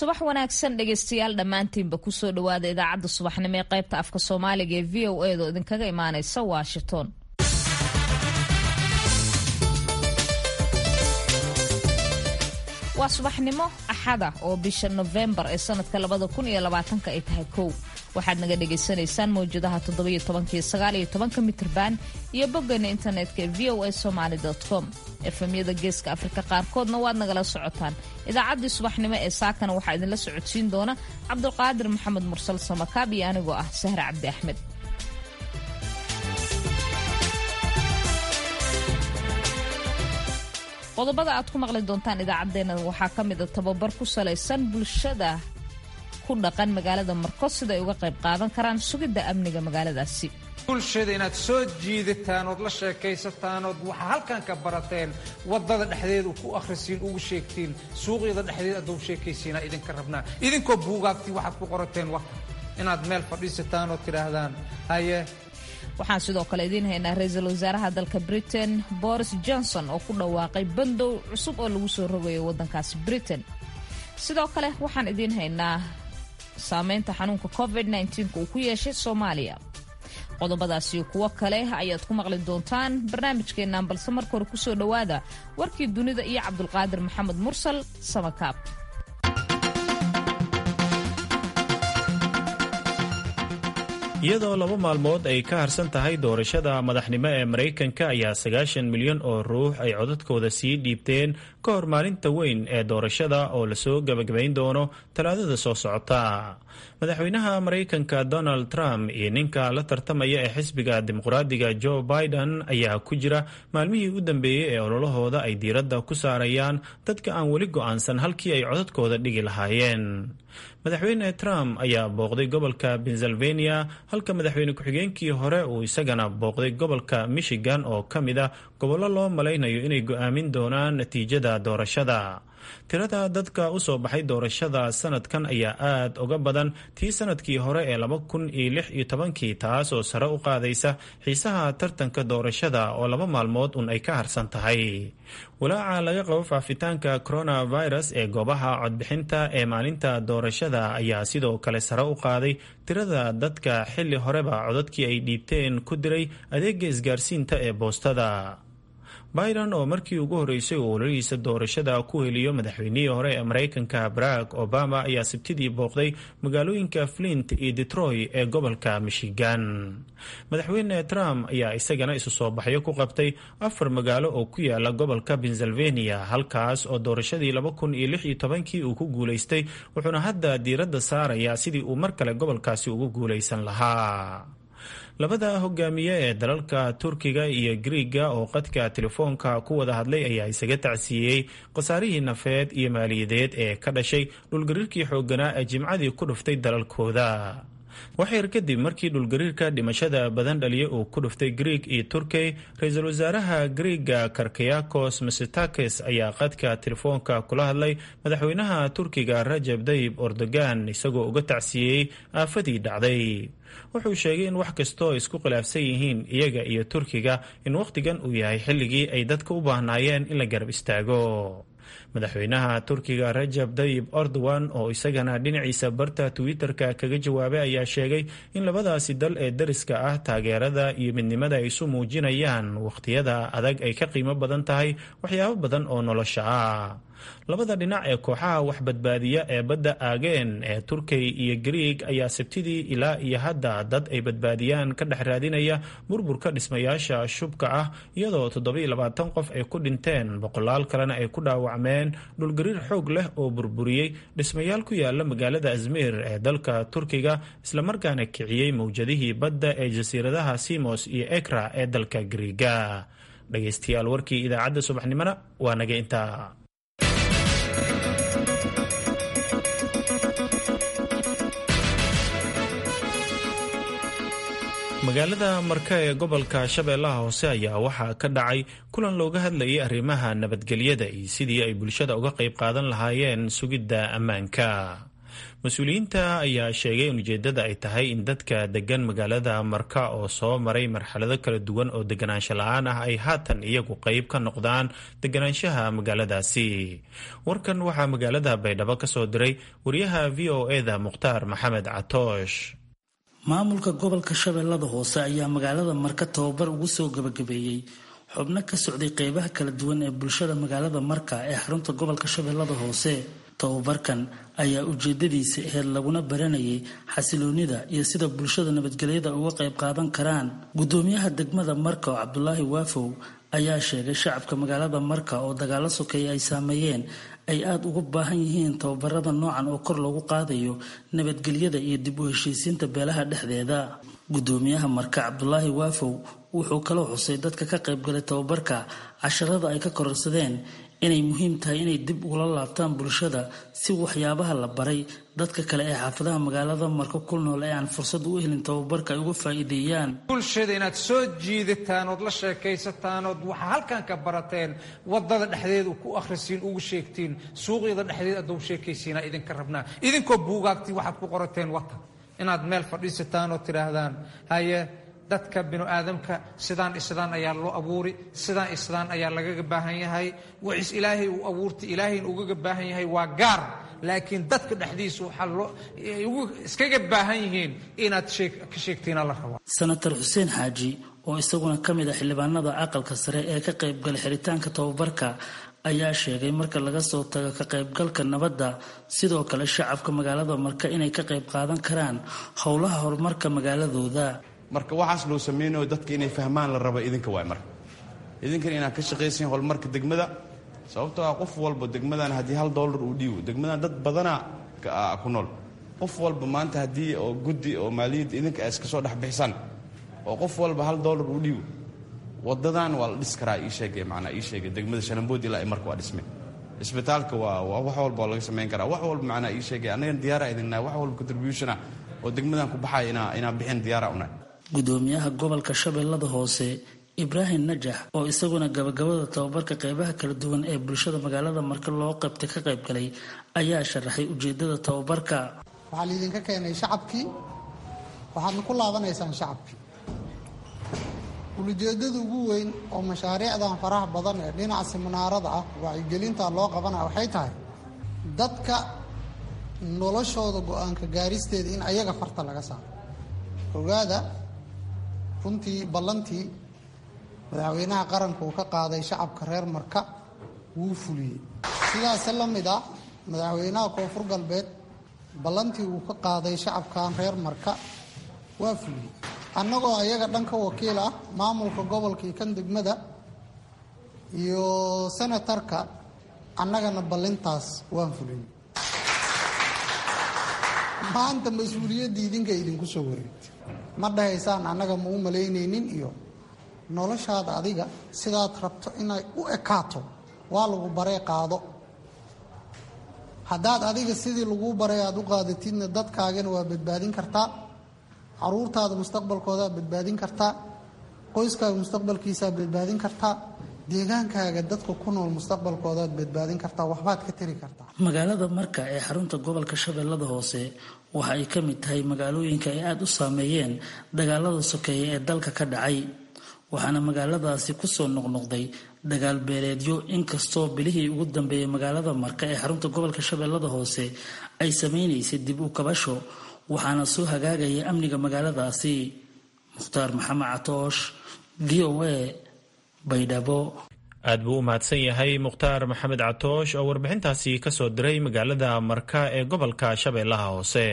subax wanaagsan dhegaystayaal dhammaantiinba kusoo dhowaada idaacadda subaxnimo ee qaybta afka soomaaliga ee v o edo idinkaga imaanaysa washington waa subaxnimo axada oo bisha nofembar ee sanadka labada kun iyo labaatanka ay tahay kow waxaad naga dhagaysanaysaan mawjadaha toddobiyo tobankiyo sagaaliyo tobanka mitrban iyo boggeena internetka ee v o a somaali com efemyada geeska afrika qaarkoodna waad nagala socotaan idaacaddii subaxnimo ee saakana waxaa idinla socodsiin doona cabdulqaadir maxamed mursal samakaab iyo anigoo ah sahre cabdi axmed qodobada aad ku maqli doontaan idaacaddeenna waxaa ka mid a tababar ku salaysan bulshada ku dhaqan magaalada markos sida ay uga qayb qaadan karaan sugidda amniga magaaladaasi bulshada inaad soo jiidataan ood la sheekaysataan ood waxaa halkan ka barateen wadada dhexdeeda ku akhrisiin ugu sheegtiin suuqyada dhexdeeda adou sheekaysiinaa idinka rabnaa idinkoo buugaagtii waxaad ku qorateen wa inaad meel fadhiisataan ood tidhaahdaan haye waxaan sidoo kale idiin haynaa ra-iisul wasaaraha dalka britain boris johnson oo ku dhawaaqay bandow cusub oo lagu soo rogayo waddankaasi britain sidoo kale waxaan idiin haynaa saameynta xanuunka covid nka uu ku yeeshay soomaaliya qodobadaas iyo kuwo kale ayaad ku maqli doontaan barnaamijkeennan balse marka hore kusoo dhowaada warkii dunida iyo cabdulqaadir maxamed mursal samakaab iyadoo laba maalmood ay ka harsan tahay doorashada madaxnimo ee maraykanka ayaa sagaashan milyan oo ruux ay codadkooda sii dhiibteen ka hor maalinta weyn ee doorashada oo lasoo gebagabayn doono talaadada soo socota madaxweynaha maraykanka donald trump iyo ninka la tartamaya ee xisbiga dimuqraadiga joe biden ayaa ku jira maalmihii u dambeeyey ee ololahooda ay diiradda ku saarayaan dadka aan weli go'aansan halkii ay codadkooda dhigi lahaayeen madaxweyne trump ayaa booqday gobolka pennsylvania halka madaxweyne ku-xigeenkii hore uu isagana booqday gobolka michigan oo ka mid ah gobollo loo malaynayo inay go'aamin doonaan natiijada doorashada tirada dadka u soo baxay doorashada sanadkan ayaa aad uga badan tii sanadkii hore ee laba kun iyo lix iyo tobankii taas oo sare u qaadaysa xiisaha tartanka doorashada oo laba maalmood un ay ka harsan tahay walaaca laga qabo faafitaanka coronavirus ee goobaha codbixinta ee maalinta doorashada ayaa sidoo kale sare u qaaday tirada dadka xilli horeba codadkii ay dhiibteen ku diray adeega isgaarsiinta ee boostada biden oo markii ugu horreysay uu ololihiisa doorashada ku heliyo madaxweynihii hore ee maraykanka barack obama ayaa sabtidii booqday magaalooyinka flint iyo detroy ee gobolka michigan madaxweyne trump ayaa isagana isu soo baxyo ku qabtay afar magaalo oo ku yaala gobolka pennsylvania halkaas oo doorashadii laba kun iyo lix iyo tobankii uu ku guulaystay wuxuuna hadda diiradda saarayaa sidii uu mar kale gobolkaasi ugu guulaysan lahaa labada hogaamiye ee dalalka turkiga iyo griiga oo qadka telefoonka ku wada hadlay ayaa isaga tacsiiyey khasaarihii nafeed iyo maaliyadeed ee ka dhashay dhulgariirkii xoogganaa ee jimcadii ku dhuftay dalalkooda waxyar kadib markii dhulgariirka dhimashada badan dhaliya uu ku dhuftay griig iyo turkey ra-iisul wasaaraha griiga karkayakos masetakes ayaa qadka telefoonka kula hadlay madaxweynaha turkiga rajab dayib erdogan isagoo uga tacsiiyey aafadii dhacday wuxuu sheegay in wax kastoo isku khilaafsan yihiin iyaga iyo turkiga in wakhtigan uu yahay xilligii ay dadka u baahnaayeen in la garab istaago madaxweynaha turkiga rajab dayib erdogan oo isagana dhinaciisa barta twitter-ka kaga jawaabay ayaa sheegay in labadaasi dal ee dariska ah taageerada iyo midnimada ay isu muujinayaan wakhtiyada adag ay ka qiimo badan tahay waxyaabo badan oo nolosha ah labada dhinac ee kooxaha wax badbaadiya ee badda aageen ee turkey iyo griig ayaa sabtidii ilaa iyo hadda dad ay badbaadiyaan ka dhex raadinaya burburka dhismayaasha shubka ah iyadoo toddobiyo labaatan qof ay ku dhinteen boqolaal kalena ay ku dhaawacmeen dhulgariir xoog leh oo burburiyey dhismayaal ku yaala magaalada azmir ee dalka turkiga islamarkaana kiciyey mawjadihii badda ee jasiiradaha simos iyo ekra ee dalka griiga dhegaystayaal warkii idaacadda subaxnimona waa naga intaa magaalada marka ee gobolka shabeellaha hoose ayaa waxaa ka dhacay kulan looga hadlayay arrimaha nabadgelyada iyo sidii ay bulshada uga qayb qaadan lahaayeen sugidda ammaanka mas-uuliyiinta ayaa sheegay in ujeedada ay tahay in dadka degan magaalada marka oo soo maray marxalado kala duwan oo deganaansho la-aan ah ay haatan iyagu qeyb ka noqdaan deganaanshaha magaaladaasi warkan waxaa magaalada baydhabo ka soo diray wariyaha v o eda mukhtaar maxamed catoosh maamulka gobolka shabeellada hoose ayaa magaalada marka tababar ugu soo gabagabeeyey xubno ka socday qeybaha kala duwan ee bulshada magaalada marka ee xarunta gobolka shabeellada hoose tababarkan ayaa ujeedadiisa aheyd laguna baranayay xasiloonida iyo sida bulshada nabadgelyada uga qayb qaadan karaan gudoomiyaha degmada marka oo cabdulaahi waafow ayaa sheegay shacabka magaalada marka oo dagaalo sokeeye ay saameeyeen ay aada ugu baahan yihiin tababarada noocan oo kor loogu qaadayo nabadgelyada iyo dib u heshiisiinta beelaha dhexdeeda gudoomiyaha marka cabdulaahi waafow wuxuu kaloo xusay dadka ka qaybgalay tababarka casharada ay ka kororsadeen inay muhiim tahay inay dib ugula laabtaan bulshada si waxyaabaha la baray dadka kale ee xaafadaha magaalada marka ku nool ee aan fursad u helin tababarka ay uga faa'iideeyaan bulshada inaad soo jiidataan ood la sheekaysataan ood waxaa halkan ka barateen wadada dhexdeeda ku akhrisiin ugu sheegtiin suuqyada dhexdeed adou sheekaysiinaa idinka rabnaa idinkoo buugaagtii waxaad ku qorateen wata inaad meel fadhiisataan oo tidhaahdaan haye dadka binu aadamka sidaan isdaan ayaa loo abuuri sidaan isdaan ayaa lagaga baahan yahay wacis ilaahay uu abuurtay ilaahayna ugaga baahan yahay waa gaar laakiin dadka dhexdiisa waxaa loo iskaga baahan yihiin inaad ka sheegtiina la rabaa senator xuseen xaaji oo isaguna ka mid ah xildhibaanada aqalka sare ee ka qaybgalay xiritaanka tababarka ayaa sheegay marka laga soo tago ka qaybgalka nabadda sidoo kale shacabka magaalada marka inay ka qayb qaadan karaan howlaha horumarka magaaladooda marka waxaas loo samaynayo dadka inay fahmaan la raba idinka waay marka idinkan inaad ka shaqaysain horumarka degmada sababtoo ah qof walba degmadan haddii hal dollar uu dhiibo degmadan dad badanaa ku nool qof walba maanta haddii oo guddi oo maaliyadda idinka ay iska soo dhexbixisaan oo qof walba hal dollar uu dhiibo wadadan waa la dhis karaa ii sheege manaa ii sheege degmada shalambood ilaa marka waa dhisme isbitaalka waa wax walba waa laga samayn karaa wax walba macnaa ii sheege annagan diyaara idinnahay wax walba contributionah oo degmadan ku baxaya inaa inaa bixin diyaara unahay gudoomiyaha gobolka shabeellada hoose ibraahim najax oo isaguna gabagabada tababarka qeybaha kala duwan ee bulshada magaalada marka loo qabtay ka qayb galay ayaa sharaxay ujeedada tababarka waxaa laydinka keenay shacabkii waxaadna ku laabanaysaan shacabkii ulujeedada ugu weyn oo mashaariicdan faraha badan ee dhinaca siminaarada ah wacyigelinta loo qabanaya waxay tahay dadka noloshooda go-aanka gaaristeeda in ayaga farta laga saaro ogaada runtii ballantii madaxweynaha qaranka uu ka qaaday shacabka reer marka wuu fuliyey sidaase la mid ah madaxweynaha koonfur galbeed ballantii uu ka qaaday shacabkan reer marka waa fuliyey annagoo ayaga dhanka wakiil ah maamulka gobolkii kan degmada iyo senatarka annagana ballintaas waan fulin maanta mas-uuliyaddii idinka idinku soo wareegtay ma dhahaysaan annaga ma u malaynaynin iyo noloshaada adiga sidaad rabto inay u ekaato waa lagu baree qaado haddaad adiga sidii laguu baray aada u qaadatidna dadkaagana waa badbaadin kartaa caruurtaada mustaqbalkoodaad badbaadin kartaa qoyskaaga mustaqbalkiisaad badbaadin kartaa deegaankaaga dadka ku nool mustaqbalkoodaad badbaadin kartaa waxbaad ka tari kartaa magaalada marka ee xarunta gobolka shabeellada hoose waxa ay ka mid tahay magaalooyinka ay aada u saameeyeen dagaalada sokeeye ee dalka ka dhacay waxaana magaaladaasi kusoo noqnoqday dagaal beeleedyo inkastoo bilihii ugu dambeeyay magaalada marka ee xarunta gobolka shabeellada hoose ay sameynaysay dib u kabasho waxaana soo hagaagaya amniga magaaladaasi mukhtaar maxamed catoosh v o a baydhabo aad buu u mahadsan yahay mukhtaar maxamed catoosh oo warbixintaasi ka soo diray magaalada marka ee gobolka shabeellaha hoose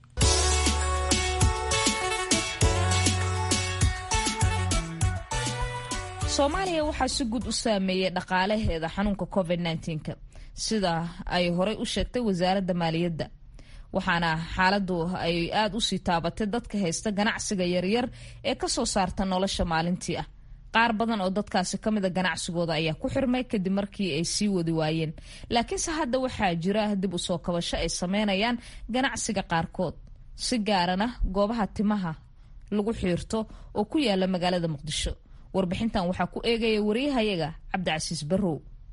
soomaaliya waxaa si guud u saameeyey dhaqaalaheeda xanuunka covid -19 sida ay horey u sheegtay wasaaradda maaliyadda waxaana xaaladu ay aada usii taabatay dadka haysta ganacsiga yaryar ee kasoo saarta nolosha maalintii ah qaar badan oo dadkaasi kamida ganacsigooda ayaa ku xirmay kadib markii ay sii wadi waayeen laakiinse hadda waxaa jira dib usoo kabasho ay sameynayaan ganacsiga qaarkood si gaarana goobaha timaha lagu xiirto oo ku yaala magaalada muqdisho warbixintan waxaa ku eegaya wariyahayaga cabdicasiis barrow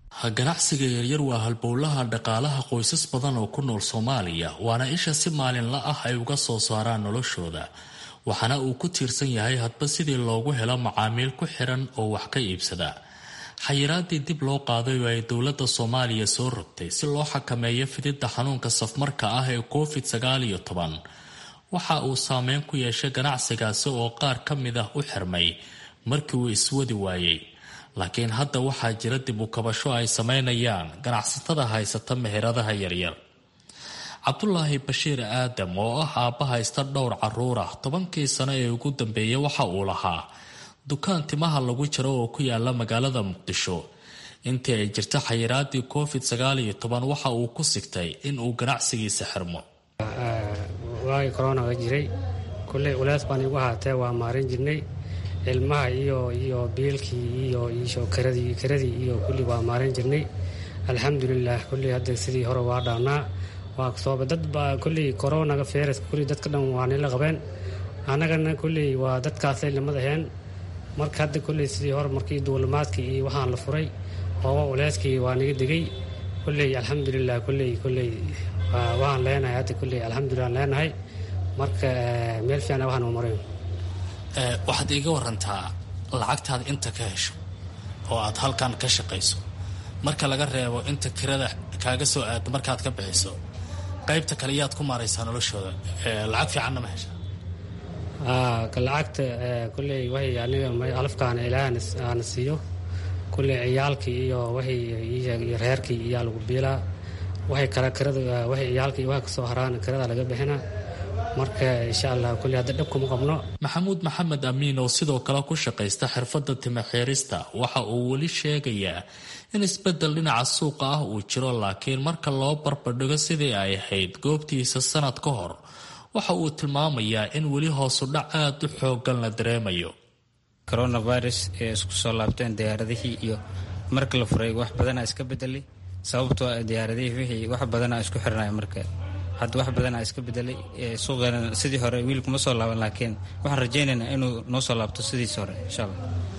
ganacsiga yaryar waa halbowlaha dhaqaalaha qoysas badan oo ku nool soomaaliya waana isha si maalinla ah ay uga soo saaraan noloshooda waxaana uu ku tiirsan yahay hadba sidii loogu helo macaamiil ku xiran oo wax ka iibsada xayiraadii dib loo qaaday oo ay dowladda soomaaliya soo rogtay si loo xakameeyo fididda xanuunka safmarka ah ee covid sagaal iyo toban waxa uu saameyn ku yeeshay ganacsigaasi oo qaar ka mid ah u xirmay markii uu iswadi waayey laakiin hadda waxaa jira dib u kabasho ay sameynayaan ganacsatada haysata meheradaha yaryar cabdulaahi bashiir aadam oo ah aabba haysta dhowr caruur ah tobankii sano ee ugu dambeeyay waxa uu lahaa dukaan timaha lagu jiro oo ku yaala magaalada muqdisho intii ay jirta xayiraadii covid sagaal iyo toban waxa uu ku sigtay in uu ganacsigiisa xirmo waagii koronaga jiray kulley culays baan igu ahaatee waa maarin jirnay ilmaha iyo iyo biilkii iyo iyo karadii karadii iyo kulli waa maarin jirnay alxamdulilah kulley hadda sidii hore waa dhaanaa waa sooba dad baa kulley koronaga feyraska kulley dadka dhan waa nila qabeen annagana kulley waa dadkaasay lamad aheen marka hadda kulley sidii hore markii duulimaadkii iyo waxaan la furay ooba culeyskii waa naga degay kulley alxamdulilah kulley kulley waan leenahay hadda kulley alxamdulilah leenahay marka meel fiican waxaan maray waxaad iiga warantaa lacagtaad inta ka hesho oo aad halkan ka shaqayso marka laga reebo inta kirada kaaga soo aado markaad ka bixiso qaybta kale yaad ku maaraysaa noloshooda lacag fiicanna ma hesha lacagta kulley waxay aniga alafkaana ilaah aana siiyo kulley ciyaalkii iyo waxay reerkii iyaa lagu biilaa waxay kala kirada waxay ciyaalkii waxa kasoo haraan kirada laga bixina marka insha allah kulley hadda dhab kuma qabno maxamuud maxamed amiin oo sidoo kale ku shaqaysta xirfadda timaxiirista waxa uu weli sheegayaa in isbeddel dhinaca suuqa ah uu jiro laakiin marka loo barbardhigo sidii ay ahayd goobtiisa sanad ka hor waxa uu tilmaamayaa in weli hoosudhac aad u xoogan la dareemayo coronavirus ee isku soo laabteen diyaaradihii iyo marka la furay wax badanaa iska bedelay sababtoo diyaaradihii wixii wax badanaa isku xirnay marka hadda wax badanaa iska bedelay suuqeena sidii hore wiilkuma soo laaban laakiin waxaan rajaynaynaa inuu noo soo laabto sidiisi hore insha allah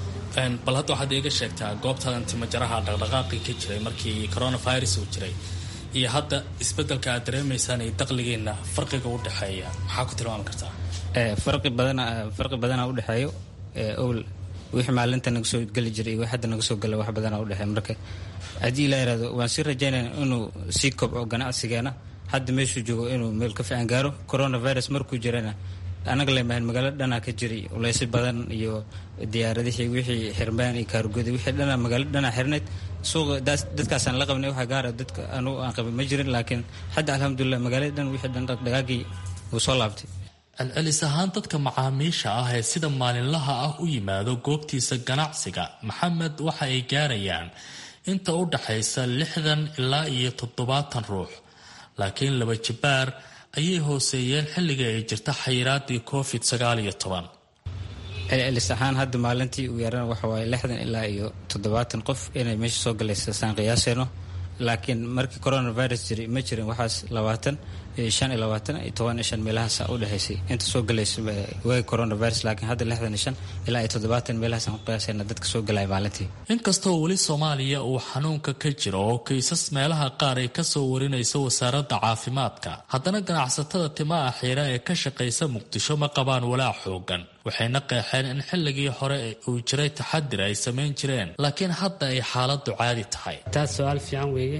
bal hadda waxaad iiga sheegtaa goobtadan timajaraha dhaqdhaqaaqii ka jiray markii coronavirus uu jiray iyo hadda isbedelka aad dareemaysaan iyo daqligiina farqiga u dhexeeya maxaa ku tilmaami kartaa farqi badana farqi badanaa udhexeeyo owl wixii maalinta naga soo geli jiray iyo wix hadda naga soo gala wax badanaa udhexeeya marka haddii ilaa yirahdo waan sii rajaynayna inuu sii kobco ganacsigeena hadda meeshuu joogo inuu meel ka fiican gaaro coronavirus markuu jirana anaga lemahan magaalo dhanaa ka jiray uleysyo badan iyo diyaaradihii wixii xirmaan iyo kaargodi wixii dhana magaalo dhanaa xirnayd suuqa dadkaasaan la qabnay waxa gaara dadka anugu aan qabin ma jirin laakiin hadda alxamdulilah magaalada dhan wixii dhan dhaqdhaqaagii wuu soo laabtay celcelis ahaan dadka macaamiisha ah ee sida maalinlaha ah u yimaado goobtiisa ganacsiga maxamed waxa ay gaarayaan inta u dhaxaysa lixdan ilaa iyo toddobaatan ruux laakiin laba jibaar ayay hooseeyeen xilligai ay jirta xayiraadii covid sagaal iyo toban celcelis ahaan hadda maalintii uu yaarana waxa waaye lixdan ilaa iyo toddobaatan qof inay meesha soo galaysa saan qiyaaseyno laakiin markii coronavirus jiray ma jirin waxaas labaatan shan iyo labaatan iyo toban iyo shan meelahaasa u dhexaysay inta soo galaysa waagi coronavirus laakiin hadda lixdan iyo shan ilaa iyo toddobaatan meelahaasaan ku qiyaasayna dadka soo galaya maalintii inkastoo weli soomaaliya uu xanuunka ka jiro oo kiisas meelaha qaar ay kasoo warinayso wasaaradda caafimaadka haddana ganacsatada timaha xiira ee ka shaqaysa muqdisho ma qabaan walaac xoogan waxayna qeexeen in xilligii hore uu jiray taxadir ay samayn jireen laakiin hadda ay xaaladu caadi tahay taas su-aal fiican weeye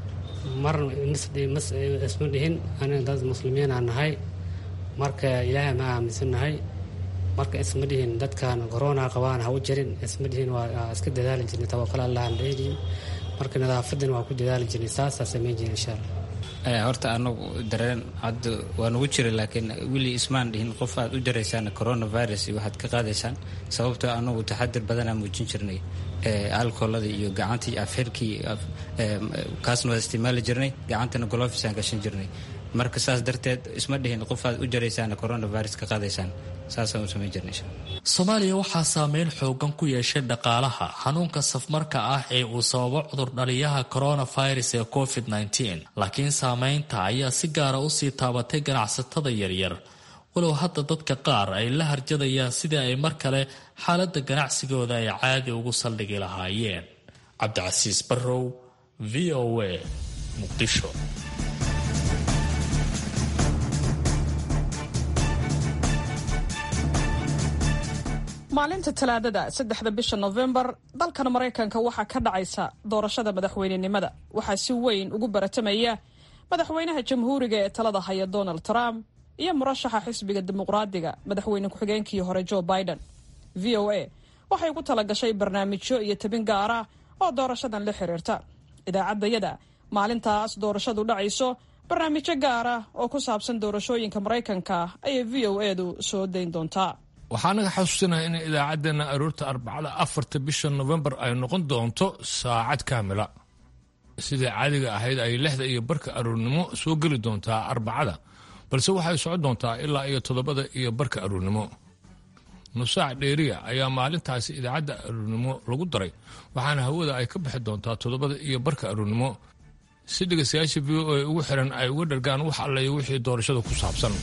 marna isma dhihin aniga dad muslimiinaa nahay marka ilaahay ma aaminsannahay marka isma dhihin dadkan corona qabaan ha u jirin isma dhihin waa iska dadaali jirnay tawakal allahan dheeliin marka nadaafadan waa ku dadaali jirnay saasaa samayn jiray insha allah horta anagu dareen hadda waa nagu jira laakiin weli ismaan dhihin qof aad u jaraysaan coronavirus iyo waxaad ka qaadaysaan sababtoo anagu taxadir badanaa muujin jirnay alcoolada iyo gacantii afxirkii kaasna waa isticmaali jirnay gacantana golofisaan gashan jirnay marka saas darteed isma dhihin qof aad u jaraysaan coronavirus ka qaadaysaan saasaan u samayn jirnay soomaaliya waxaa saameyn xoogan ku yeeshay dhaqaalaha xanuunka safmarka ah ee uu sababo cudurdhaliyaha coronavirus ee covid -19 laakiin saameynta ayaa si gaara usii taabatay ganacsatada yaryar walow hadda dadka qaar ay la harjadayaan sidii ay mar kale xaaladda ganacsigooda ay caadi ugu saldhigi lahaayeen cabdicasiis barrow v o a muqdisho maalinta talaadada saddexda bisha nofembar dalkan maraykanka waxaa ka dhacaysa doorashada madaxweynenimada waxaa si weyn ugu baratamaya madaxweynaha jamhuuriga ee talada haya donald trump iyo murashaxa xisbiga dimuqraadiga madaxweyne ku-xigeenkii hore joe biden v o a waxay ugu talagashay barnaamijyo iyo tabin gaar ah oo doorashadan la xiriirta idaacaddayada maalintaas doorashadu dhacayso barnaamijyo gaar ah oo ku saabsan doorashooyinka maraykanka ayay v o edu soo dayn doontaa waxaa naga xasuusinaha in idaacaddeenna aroorta arbacada afarta bisha nofembar ay noqon doonto saacad kaamila sidai caadiga ahayd ay lixda iyo barka aroornimo soo geli doontaa arbacada balse waxay socon doontaa ilaa iyo toddobada iyo barka aroornimo nusaac dheeriya ayaa maalintaasi idaacadda aroornimo lagu daray waxaana hawada ay ka bixi doontaa toddobada iyo barka aroornimo si dhegaystayaasha v o a ugu xiran ay uga dhargaan wax allayo wixii doorashada ku saabsan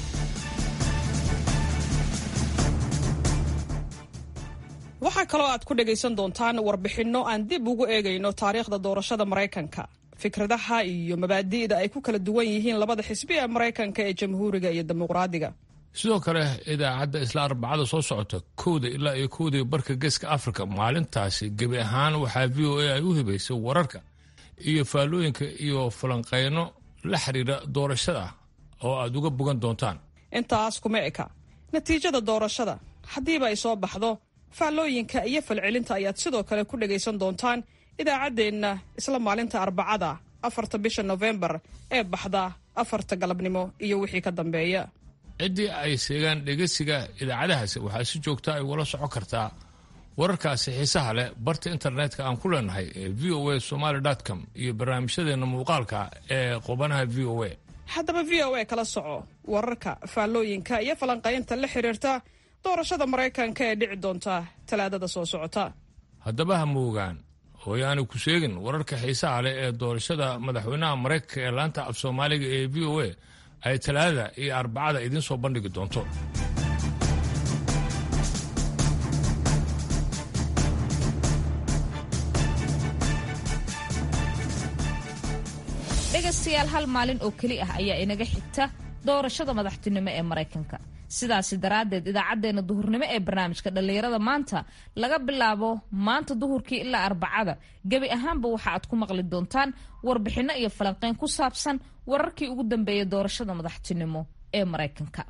waxaa kaloo aad ku dhagaysan doontaan warbixinno aan dib ugu eegayno taariikhda doorashada maraykanka fikradaha iyo mabaadi'da ay ku kala duwan yihiin labada xisbi ee maraykanka ee jamhuuriga iyo dimuqraadiga sidoo kale idaacadda isla arbacada soo socota kowda ilaa iyo kowdii barka geeska afrika maalintaasi gebi ahaan waxaa v o a ay u hibaysay wararka iyo faallooyinka iyo falanqeyno la xiriira doorashada oo aad uga bogan doontaan intaas kuma eka natiijada doorashada haddiiba ay soo baxdo faallooyinka iyo falcelinta ayaad sidoo kale ku dhagaysan doontaan idaacaddeenna isla maalinta arbacada afarta bisha nofembar ee baxda afarta galabnimo iyo wixii ka dambeeya ciddii ay seegaan dhegeysiga idaacadahaasi waxaa si joogta ay ula socon kartaa wararkaasi xiisaha leh barta internetka aan ku leenahay ee v o a somaly com iyo barnaamijyadeenna muuqaalka ee qubanaha v o a haddaba v o a kala soco wararka faallooyinka iyo falanqaynta la xiriirta doorashada maraykanka ee dhici doonta talaadada soo socota haddaba ha moogaan hooyaani ku sheegin wararka xiisaha leh ee doorashada madaxweynaha maraykanka ee laanta af soomaaliga ee v o a ay talaadada iyo arbacada idiin soo bandhigi doonto dhegaystayaal hal maalin oo keli ah ayaa inaga xigta doorashada madaxtinimo ee maraykanka sidaasi daraaddeed idaacaddeenna duhurnimo ee barnaamijka dhallinyarada maanta laga bilaabo maanta duhurkii ilaa arbacada gebi ahaanba waxa aad ku maqli doontaan warbixinno iyo falanqeyn ku saabsan wararkii ugu dambeeyay doorashada madaxtinimo ee maraykanka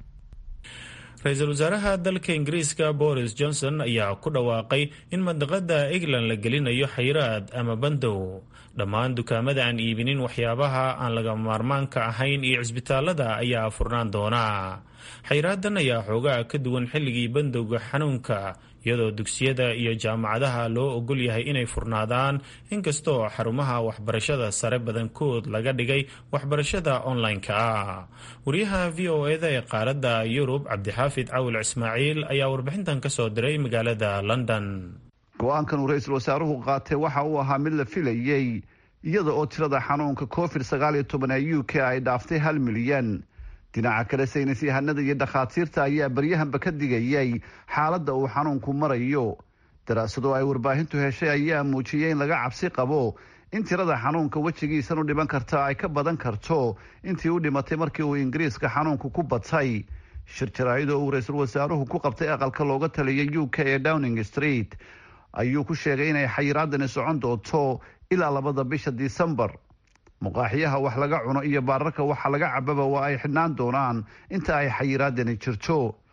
ra-iisul wasaaraha dalka ingiriiska boris johnson ayaa ku dhawaaqay in mandaqada england la gelinayo xayiraad ama bandow dhammaan dukaamada aan iibinin waxyaabaha aan laga maarmaanka ahayn iyo cisbitaalada ayaa furnaan doona xayraadan ayaa xoogaa ka duwan xilligii bandowga xanuunka iyadoo dugsiyada iyo jaamacadaha loo ogol yahay inay furnaadaan inkastoo xarumaha waxbarashada sare badankood laga dhigay waxbarashada online-ka ah wariyaha v o eda ee qaaradda yurub cabdixaafid cawil ismaaciil ayaa warbixintan ka soo diray magaalada london go-aankan uu ra-iisul wasaaruhu qaatay waxa uu ahaa mid la filayey iyada oo tirada xanuunka covid sagaal iyo toban ee u k ay dhaaftay hal milyan dhinaca kale saynis yahanada iyo dhakhaatiirta ayaa baryahanba ka digayay xaaladda uu xanuunku marayo daraasado ay warbaahintu heshay ayaa muujiyey in laga cabsi qabo in tirada xanuunka wejigiisan u dhiman karta ay ka badan karto intii u dhimatay markii uu ingiriiska xanuunku ku batay shir jaraa'id oo uu ra-iisul wasaaruhu ku qabtay aqalka looga taliyay u k ee downing street ayuu ku sheegay inay xayiraadani socon doonto ilaa labada bisha disembar muqaaxiyaha wax laga cuno iyo baararka waxa laga cababa waa ay xidhnaan doonaan inta ay xayiraadani jirto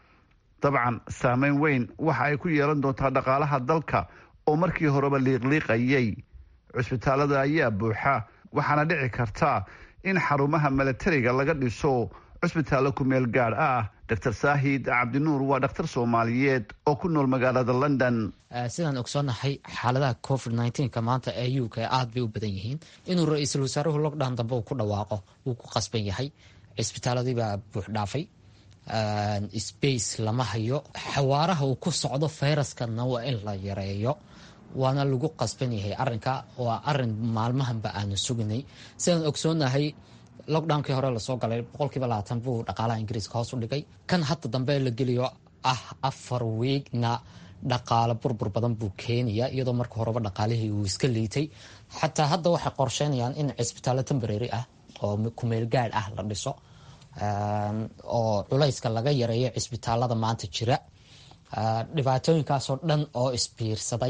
dabcan saameyn weyn waxa ay ku yeelan doontaa dhaqaalaha dalka oo markii horeba liiqliiqayay cusbitaalada ayaa buuxa waxaana dhici karta in xarumaha milatariga laga dhiso cusbitaallo ku meel gaadh ah dr saahid cabdinuur waa dhakhtar soomaaliyeed oo ku nool magaalada london sidaan ogsoonahay xaaladaha covid nka maanta ee u k aad bay u badan yihiin inuu ra-iisul wasaaruhu lockdown dambe uu ku dhawaaqo wuu ku qasban yahay cisbitaaladiibaa buux dhaafay space lama hayo xawaaraha uu ku socdo fayraskana waa in la yareeyo waana lagu qasban yahay arinka waa arin maalmahanba aanu suginay sidaan ogsoonahay lockdownkii hore lasoo galay boqolkiiba labaatan buu dhaqaalaha ingiriiska hoos u dhigay kan hadda dambe la geliyo ah afar wiigna dhaqaale burbur badan buu keenaya iyadoo marka horeba dhaqaalihii uu iska liitay xataa hadda waxay qorsheynayaan in cisbitaallo temborary ah oo kumeel gaadh ah la dhiso oo culayska laga yareeyo cisbitaalada maanta jira dhibaatooyinkaasoo dhan oo isbiirsaday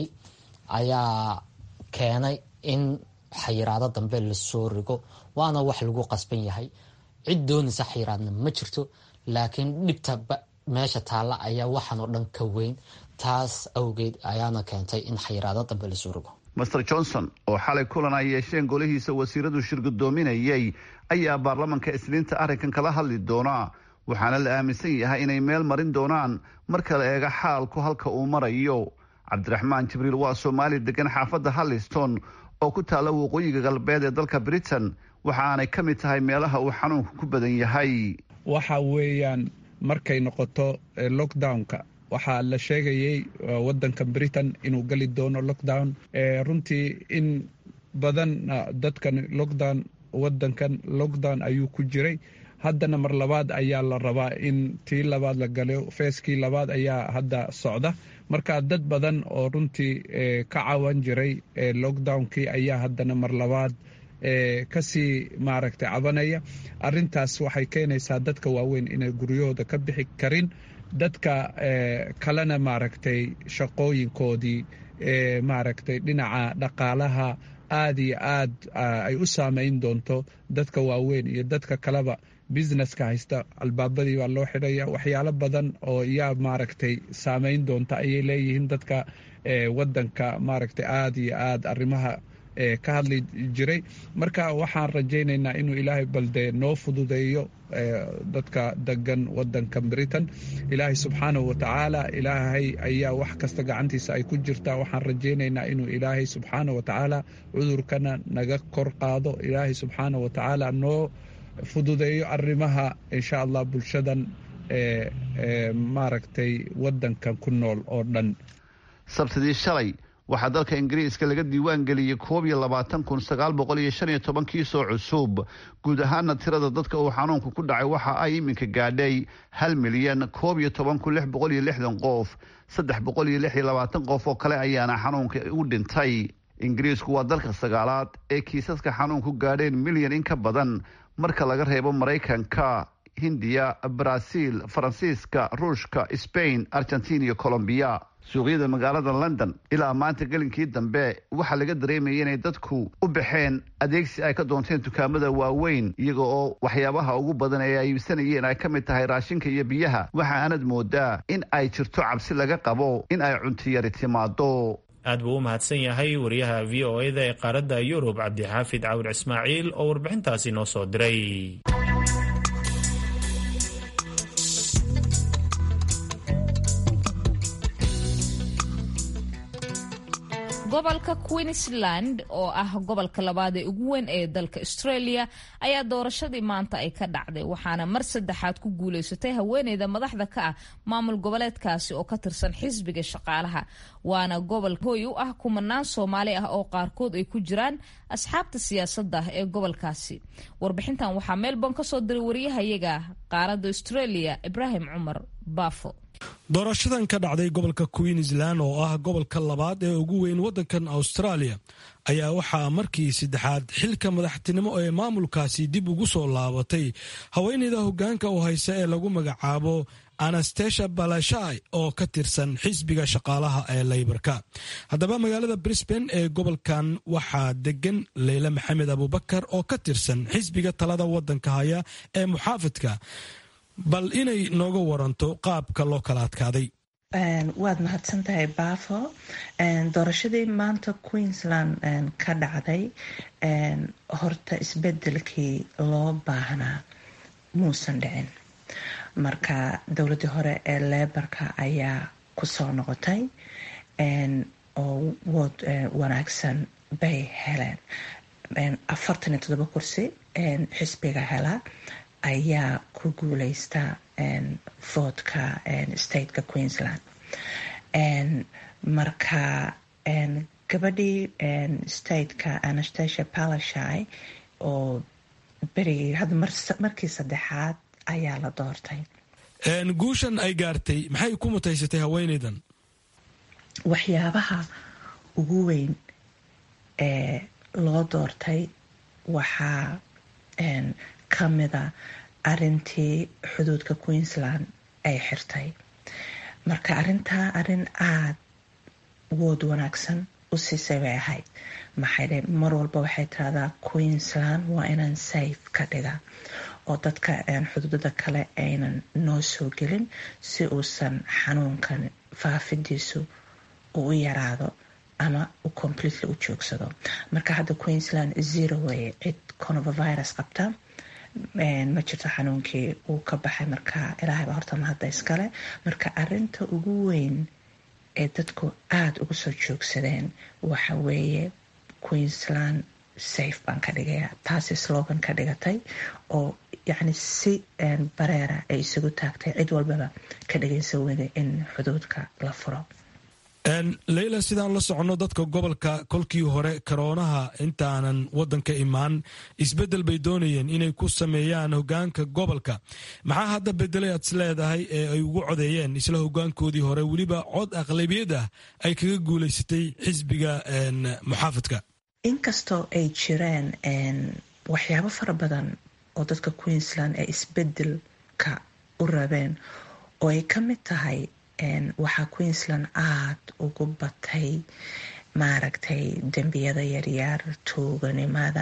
ayaa keenay in xayiraado dambe lasoo rigo waana wax lagu qasban yahay cid doonaysa xayiraadna ma jirto laakiin dhibta meesha taalla ayaa waxaan oo dhan ka weyn taas awgeed ayaana keentay in xayiraado dambe lasoo rigo master johnson oo xalay kulan ay yeesheen golihiisa wasiiradu shirgudoominayay ayaa baarlamanka isniinta arrinkan kala hadli doonaa waxaana la aaminsan yahay inay meel marin doonaan marka la eega xaalku halka uu marayo cabdiraxmaan jibriil waa soomaali degan xaafadda halliston oo ku taalla waqooyiga galbeed ee dalka britain waxa aanay ka mid tahay meelaha uu xanuunku ku badan yahay waxa weeyaan markay noqoto lockdownka waxaa la sheegayay wadanka britain inuu geli doono lockdown runtii in badan dadkan lockdown wadankan lockdown ayuu ku jiray haddana mar labaad ayaa la rabaa in tii labaad la galo feeskii labaad ayaa hadda socda marka dad badan oo runtii ka cawan jiray lockdownkii ayaa haddana mar labaad kasii maaragtay cabanaya arintaas waxay keenaysaa dadka waaweyn inay guryahooda ka bixi karin dadka kalena maaragtay shaqooyinkoodii maaragtay dhinaca dhaqaalaha aada iyo aad ay u saameyn doonto dadka waaweyn iyo dadka kaleba businesska haysta albaabadii baa loo xidhaya waxyaalo badan oo yaa maaragtay saameyn doonta ayay leeyihiin dadka wadanka maaragtay aada iyo aad arrimaha ka hadli jiray marka waxaan rajaynaynaa inuu ilaahay balde noo fududeeyo dadka degan wadanka britain ilaahay subxaanahu watacaala ilaahay ayaa wax kasta gacantiisa ay ku jirtaa waxaan rajaynaynaa inuu ilaahay subxaanahu watacaala cudurkana naga kor qaado ilaahay subxaanahu watacaala noo fududeeyo arrimaha insha allah bulshadan maaragtay wadankan ku nool oo dhan sabtidii shalay waxaa dalka ingiriiska laga diiwaan geliyey koob iyo labaatan kun sagaal boqol iyo shan iyo toban kiisoo cusub guud ahaana tirada dadka uu xanuunku ku dhacay waxa ay iminka gaadhay hal milyan koob iyo toban kun lix boqol iyo lixdan qof saddex boqol iyo lix iyo labaatan qof oo kale ayaana xanuunka u dhintay ingiriisku waa dalka sagaalaad ee kiisaska xanuunku gaadheen milyan in ka badan marka laga reebo maraykanka hindiya baraaziil faransiiska ruushka sbain argentina iyo colombiya suuqyada magaalada london ilaa maanta gelinkii dambe waxaa laga dareemayay inay dadku u baxeen adeegsi ay ka doonteen dukaamada waaweyn iyaga oo waxyaabaha ugu badan ee ay iibsanayeen ay ka mid tahay raashinka iyo biyaha waxa aanad moodaa in ay jirto cabsi laga qabo in ay cuntiyari timaado aad buu u mahadsan yahay wariyaha v o eda ee qaaradda yurub cabdixaafid cawir ismaaciil oo warbixintaasi noo soo diray gobolka queensland oo ah gobolka labaad ee ugu weyn ee dalka australia ayaa doorashadii maanta ay ka dhacday waxaana mar saddexaad ku guuleysatay haweeneyda madaxda ka ah maamul goboleedkaasi oo ka tirsan xisbiga shaqaalaha waana gobol hooy u ah kumanaan soomaali ah oo qaarkood ay ku jiraan asxaabta siyaasadda ee gobolkaasi warbixintan waxaa melbourne kasoo diray wariyahayaga qaaradda australia ibraahim cumar baafo doorashadan ka dhacday gobolka queensland oo ah gobolka labaad ee ugu weyn waddankan australia ayaa waxaa markii saddexaad xilka madaxtinimo ee maamulkaasi dib ugu soo laabatay haweeneyda hoggaanka u haysa ee lagu magacaabo anastasia balashai oo ka tirsan xisbiga shaqaalaha ee leybarka haddaba magaalada brisbane ee gobolkan waxaa degan leyle maxamed abubakar oo ka tirsan xisbiga talada waddanka haya ee muxaafadka bal inay nooga waranto qaabka loo kala adkaaday waad mahadsan tahay baafo doorashadii maanta queensland ka dhacday horta isbedelkii loo baahnaa muusan dhicin marka dowladii hore ee leebarka ayaa kusoo noqotay oo wood wanaagsan bay heleen afartan iyo todoba kursi xisbiga hela ayaa ku guuleysta voodka stateka queensland marka gabadhii stateka anastasia palashai oo berigii hadda markii saddexaad ayaa la doortay guushan ay gaartay maxay ku mutaysatay haweeneydan waxyaabaha ugu weyn ee loo doortay waxaa ka mida arintii xuduudka queensland ay xirtay marka arintaa arin aada wood wanaagsan u siisay bay ahayd maxay dhe mar walba waxay tiraahdaa queensland waa inaan safe ka dhiga oo dadka xuduudada kale aynan noo soo gelin si uusan xanuunkan faafidiisu uu u yaraado ama u completely u joogsado marka hadda queensland zero weye cid coronavirus qabta ma jirto xanuunkii uu ka baxay marka ilaahayba horta mahadda iskale marka arinta ugu weyn ee dadku aada uga soo joogsadeen waxa weeye queensland safe baan ka dhigaya taasi slogan ka dhigatay oo yacni si bareera ay isugu taagtay cid walbaba ka dhigaysa wada in xuduudka la furo leyla sidaan la soconno dadka gobolka kolkii hore karoonaha intaanan wadanka imaan isbedel bay doonayeen inay ku sameeyaan hogaanka gobolka maxaa hadda bedelay aad is leedahay ee ay ugu codeeyeen isla hogaankoodii hore weliba cod aqlabiyad ah ay kaga guulaysatay xisbiga muxaafidka inkastoo ay jireen waxyaabo fara badan oo dadka queensland ee isbedelka u rabeen oo ay ka mid tahay waxaa queensland aada ugu batay maaragtay dembiyada yaryar tuuganimada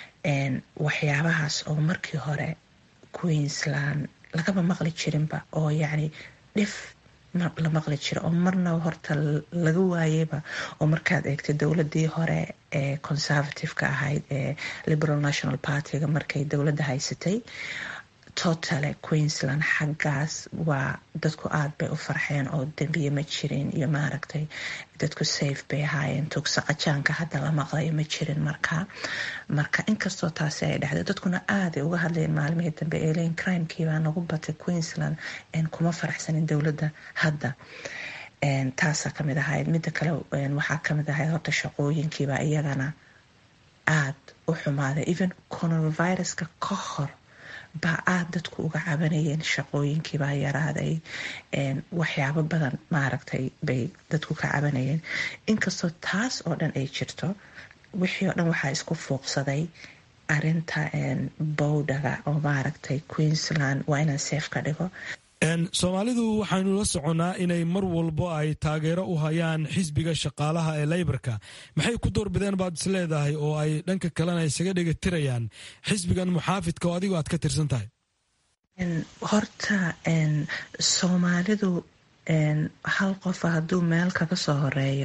waxyaabahaas oo markii hore queensland lagaba maqli jirinba oo yacni dhif la maqli jira oo marna horta laga waayeyba oo markaad eegtay dowladii hore ee conservative-ka ahayd ee liberal national partyga markay dowladda haysatay totale queensland xaggaas waa dadku aada bay u farxeen oo dembiye ma jirin iyo maaragtay dadku safe bay ahaayeen tugsaqajaanka hadda la maqlayo ma jirin markaa marka inkastoo taasi ay dhexday dadkuna aaday uga hadlayeen maalmihii dambe eeleyn crimekii baa nagu batay queensland kuma faraxsanin dowladda hadda taasaa kamid ahayd midda kale waxaa kamid ahayd horta shaqooyinkiiba iyagana aada u xumaaday even coronaviruska ka hor baa aada dadku uga cabanayeen shaqooyinkiibaa yaraaday waxyaabo badan maaragtay bay dadku ka cabanayeen inkastoo taas oo dhan ay jirto wixii oo dhan waxaa isku fuuqsaday arinta bowdaga oo maaragtay queensland waa inaan seef ka dhigo soomaalidu waxaynu la soconnaa inay mar walbo ay taageero u hayaan xisbiga shaqaalaha ee leybarka maxay ku doorbideen baad is leedahay oo ay dhanka kalena isaga dhegatirayaan xisbigan muxaafidka oo adigoo aad ka tirsan tahay horta soomaalidu hal qofa hadduu meel kaga soo horeeyo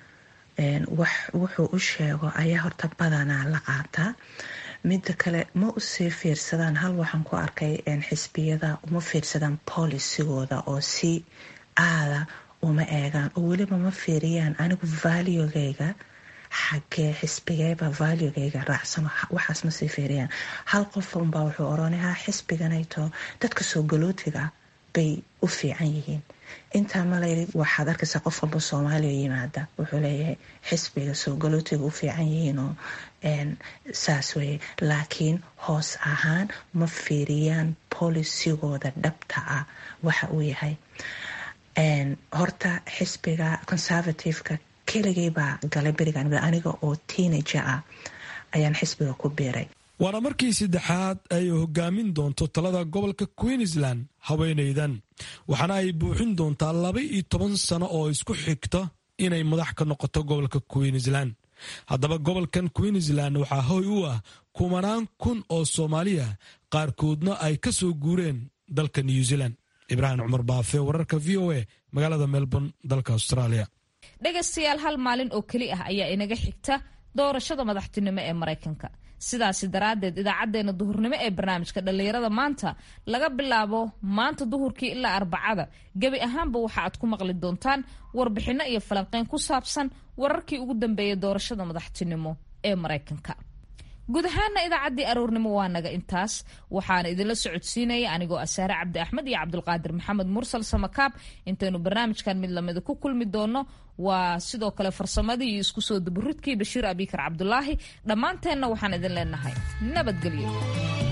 wuxuu u sheego ayaa horta badanaa la qaataa midda kale ma usii fiirsadaan hal waxaan ku arkay xisbiyada uma fiirsadaan polisigooda oo si aada uma eegaan oo weliba ma fiiriyaan anigu valuegayga xagee xisbigeeba valuegayga raacsano waxaas ma sii fiiriyaan hal qof unbaa wuxuu oranayaa xisbiganayto dadka soo galootiga bay u fiican yihiin intaa malayri waxaad arkaysaa qof walba soomaaliya yimaada wuxuu leeyahay xisbiga soo galootiga u fiican yihiinoo saas weye laakiin hoos ahaan ma fiiriyaan polisigooda dhabta ah waxa uu yahay horta xisbiga conservativeka keligay baa galay berigan aniga oo teenager ah ayaan xisbiga ku biiray waana markii saddexaad ay hogaamin doonto talada gobolka queensland haweenaydan waxaana ay buuxin doontaa laba iyo toban sano oo isku xigta inay madax ka noqoto gobolka queensland haddaba gobolkan queensland waxaa hoy u ah kumanaan kun oo soomaaliya qaarkoodna ay ka soo guureen dalka new zealand ibraahim cumar baafe wararka v o a magaalada melbourne dalka australia dhegaystayaal hal maalin oo keli ah ayaa inaga xigta doorashada madaxtinimo ee maraykanka sidaasi daraaddeed idaacaddeenna duhurnimo ee barnaamijka dhallinyarada maanta laga bilaabo maanta duhurkii ilaa arbacada gebi ahaanba waxa aad ku maqli doontaan warbixinno iyo falanqeyn ku saabsan wararkii ugu dambeeyay doorashada madaxtinimo ee maraykanka guud ahaana idaacaddii aroornimo waa naga intaas waxaana idinla socodsiinaya anigoo asaare cabdi axmed iyo cabdulqaadir maxamed mursal samakaab intaynu barnaamijkan mid lamida ku kulmi doono waa sidoo kale farsamadii iyo isku soo daburidkii bashiir abikar cabdulaahi dhammaanteenna waxaan idin leenahay nabadgelyo